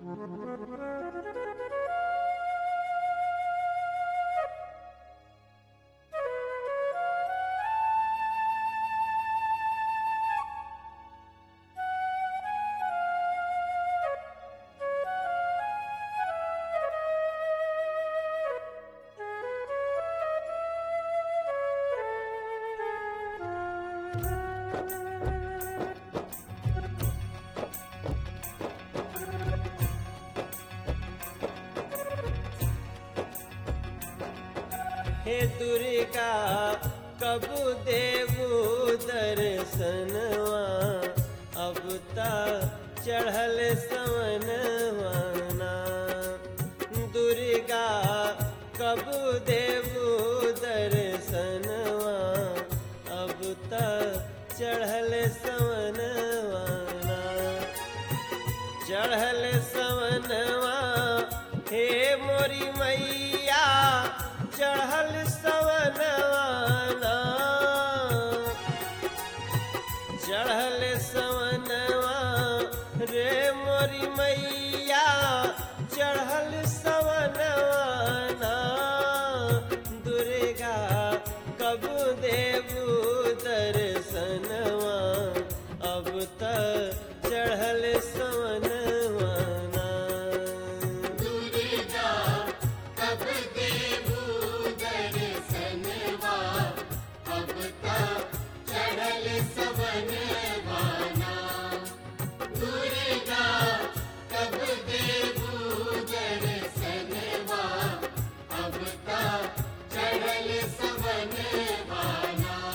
हे दुर्गा कब देवू दर्शनवा अब ता चढ़ल सवनवाना दुर्गा कब देवू दर्शनवा अब ता चढ़ल सवनवाना चढ़ल सवनवा हे मोरी मैया चढ़ल सवनवाना चढ़ल सवनवा रे मोरी मैया चढ़ल सवनवाना दुर्गा कब देवू दर्शनवा अब तक चढ़ल सवनवाना दुर्गा कब देवू दर्शनवा अब तक चढ़ल सवनवाना दुर्गा कब देवू दर्शनवा अब तक चढ़ल सवनवाना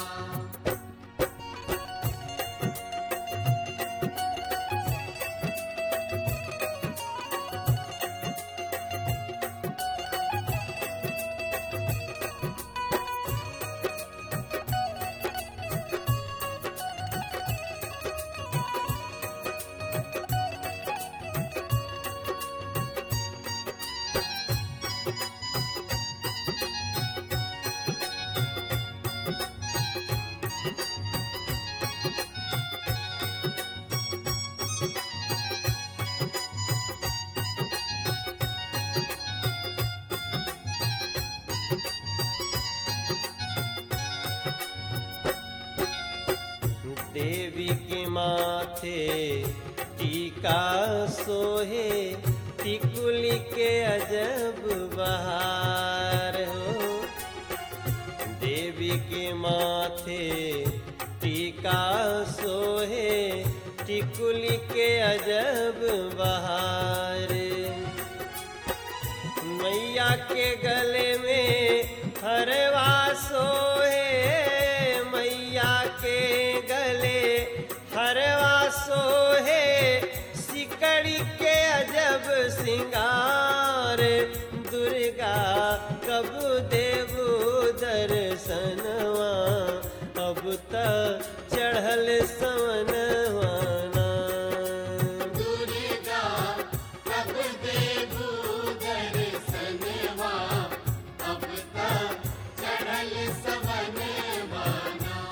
देवी के माथे टीका सोहे टिकुली के अजब बहार हो देवी के माथे टीका सोहे टिकुली के अजब बहार मैया के गले में हरवा सोहे मैया के गले हरवा सोहे सिकड़ी के अजब सिंगार दुर्गा कब देवू दर्शनवा अब तक चढ़ल सवनवाना दुर्गा कब देवू दर्शनवा अब तक चढ़ल सवनवाना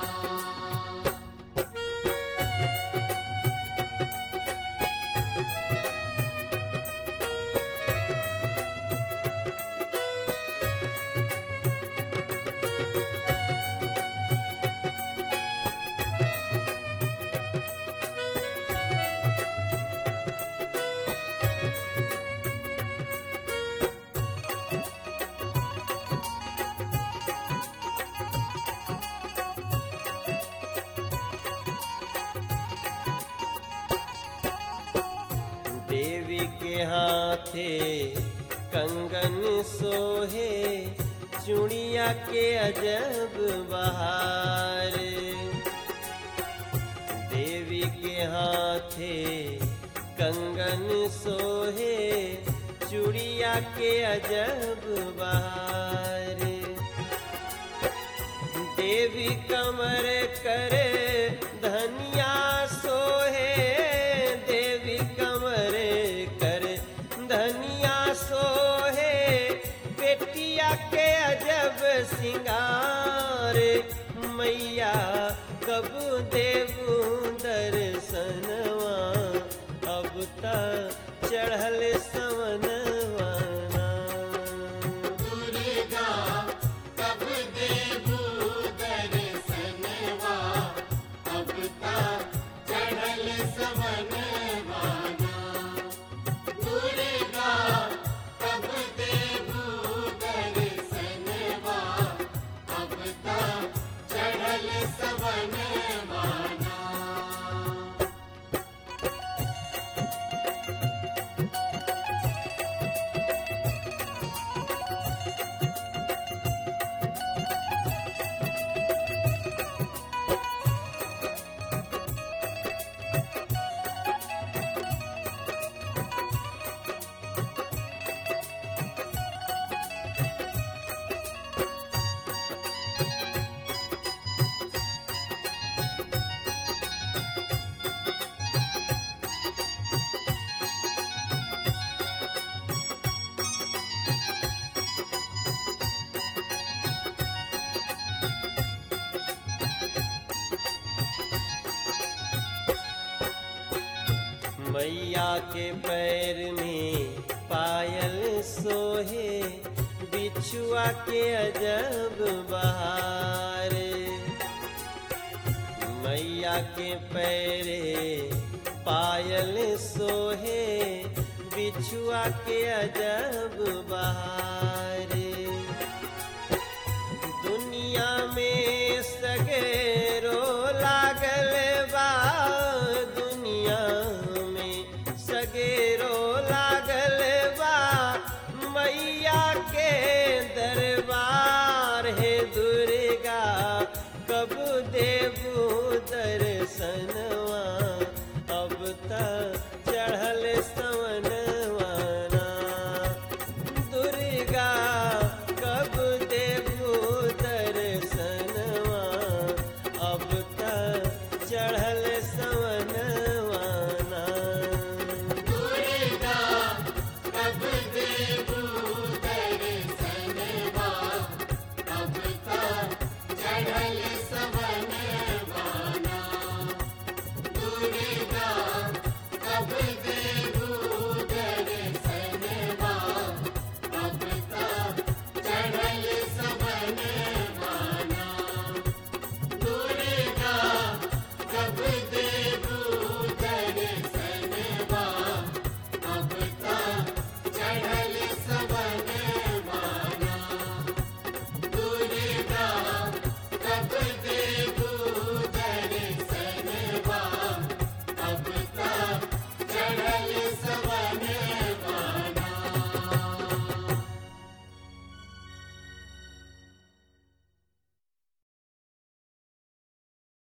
देवी के हाथे कंगन सोहे चुड़िया के अजब बहार देवी के हाथे कंगन सोहे चुड़िया के अजब बहार देवी कमर करे धनिया सोहे देवी कमर करे धनिया सोहे बेटिया के अजब सिंगार मैया कब देवू दर्शनवा अब त चढ़ल सवनवाना दुर्गा कब देबू दर्शनवा अब ता चढ़ल सवनवाना दुर्गा कब देबू दर्शनवा अब ता चढ़ल सवनवाना मैया के पैर में पायल सोहे बिछुआ के अजब बहार मैया के पैरे पायल सोहे बिछुआ के अजब बहार दुनिया में सगेरो लागल बा दुनिया में सगेरो